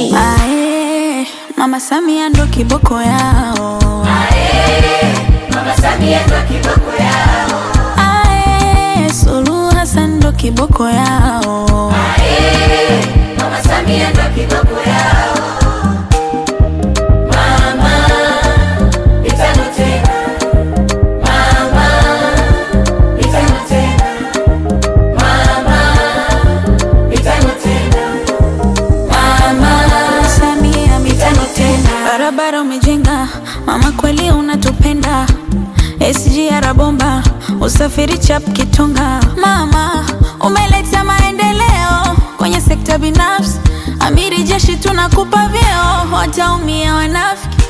Moshi. Ae, Mama Samia ndo kiboko yao. Ae, Suluhu Hassan ndo kiboko yao. Mama Samia mitano tena, barabara umejenga, mama kweli unatupenda. SGR bomba, usafiri chap kitonga. Mama umeleta maendeleo kwenye sekta binafsi, amiri jeshi tunakupa vyeo, wataumia wanafiki